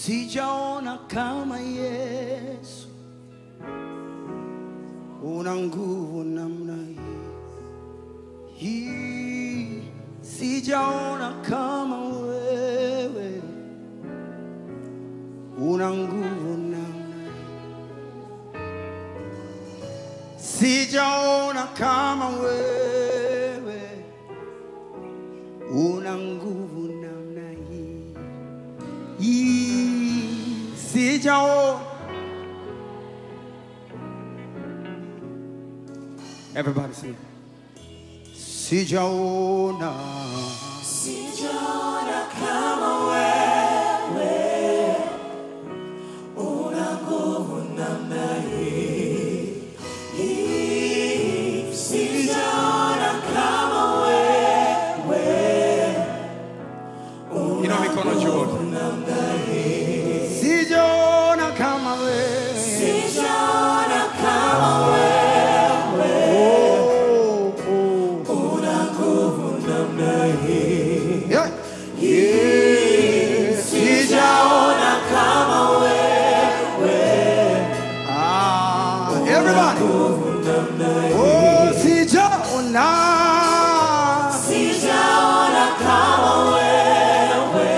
sijaona kama Yesu, una nguvu namna hii hii, sijaona kama wewe, una nguvu namna hii, sijaona kama wewe, una nguvu namna hii hii, sijaona Everybody sing. Sijaona Sijaona kama wewe una nguvu namna hii. Hii. Sijaona kama wewe Inua mikono juu. Sijaona kama wewe. Sijaona kama wewe Oh, oh. una nguvu namna hii. Yeah. Yeah. Sijaona kama wewe Ah, everybody. Oh, sijaona. Sijaona kama wewe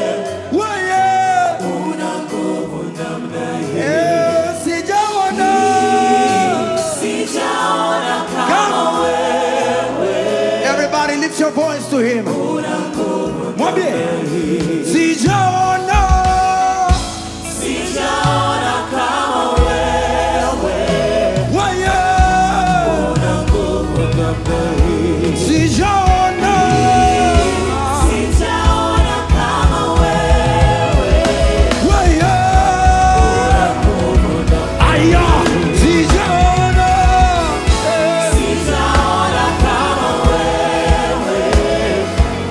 Wewe. una nguvu namna hii. Eh, sijaona. Sijaona kama Come. wewe Everybody lift your voice to him. una nguvu. Mwambie. Sijaona. Sijaona kama wewe Wewe. una nguvu namna hii. Sijaona. Sijaona kama wewe Wewe. nguvu namna Aya. Sijaona. Eh. Sijaona kama wewe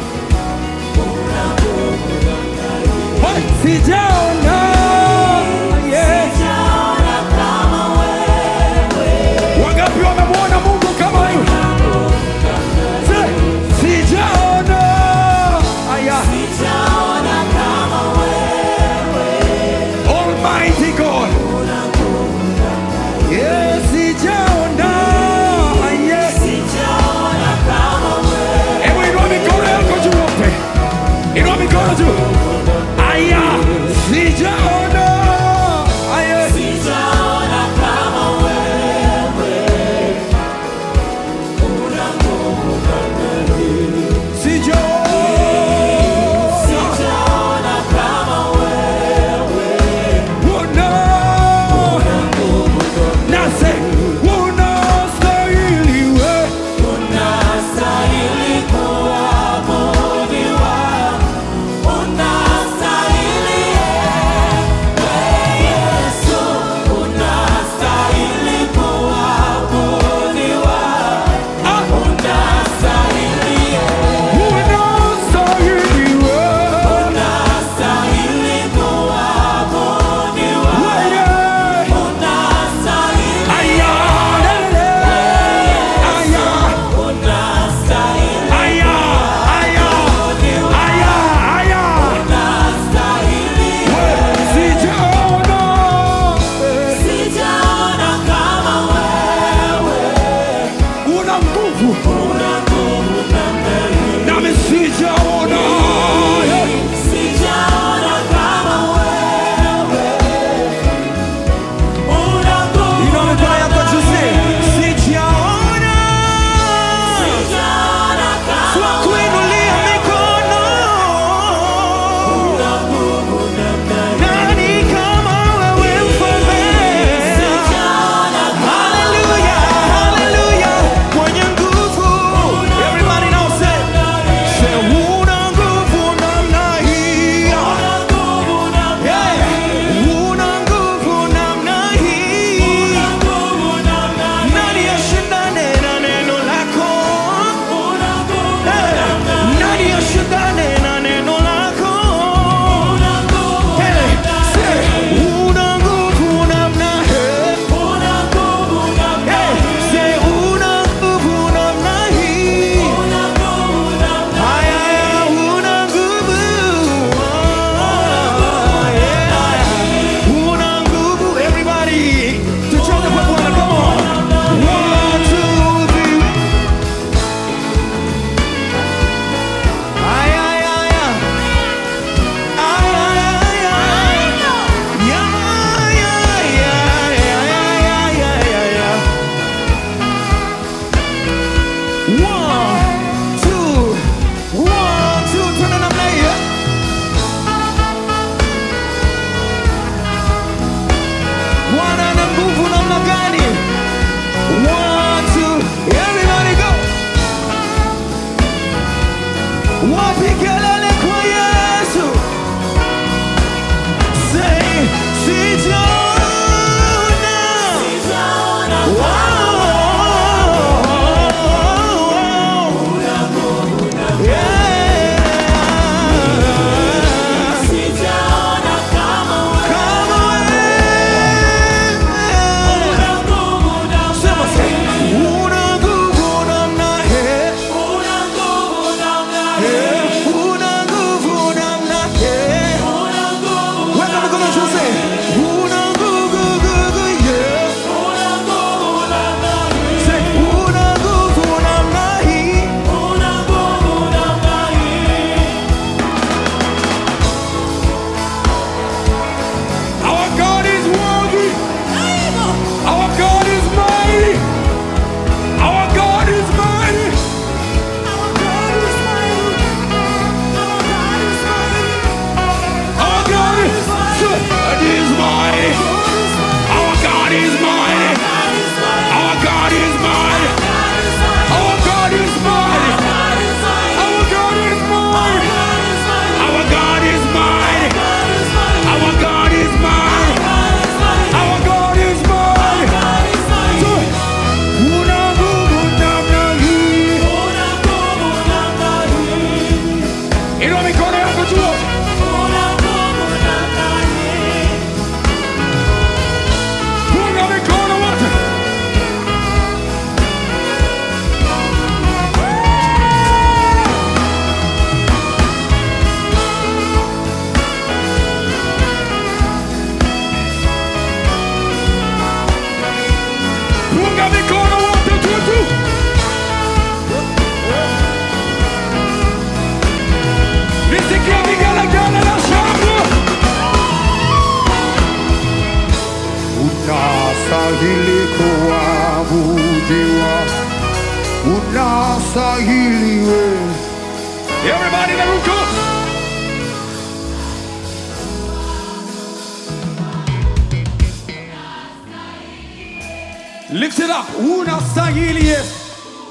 unastahili kuabudiwa, unastahili wewe. Everybody in the room, come on. Lift it up. Unastahili Yesu.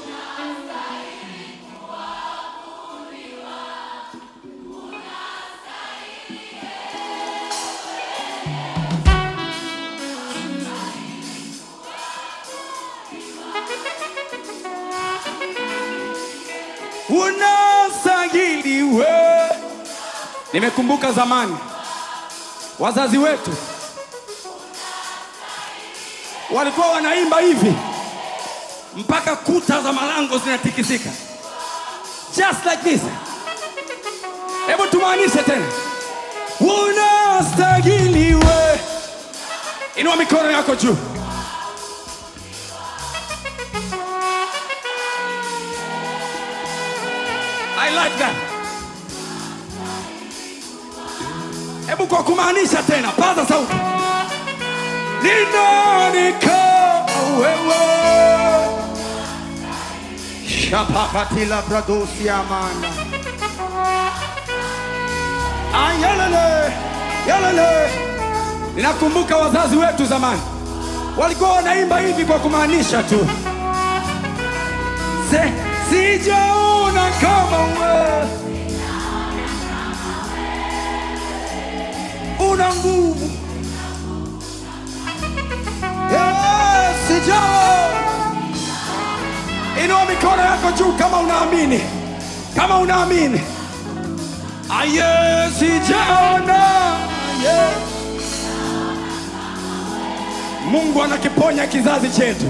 Unastahili wewe. Nimekumbuka zamani wazazi wetu walikuwa wanaimba hivi mpaka kuta za malango zinatikisika, just like this. Hebu tumaanishe tena, unastahili we. Inua mikono yako juu. I like that. Hebu kwa kumaanisha tena, paza sauti. Ni nani kama wewe? Shapakatila bradosi amana. Ayalele, yalele. Ninakumbuka wazazi wetu zamani walikuwa wanaimba hivi kwa kumaanisha tu, Se, sijaona kama wewe una nguvu Yes, sijaona. Inua mikono yako juu kama unaamini, kama unaamini. Aye, sijaona. Aye. Mungu anakiponya kizazi chetu.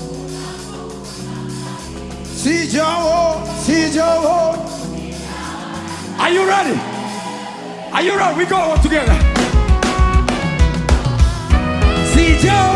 Sijao, sijao. Are you ready? Are you ready? We go all together. Sijao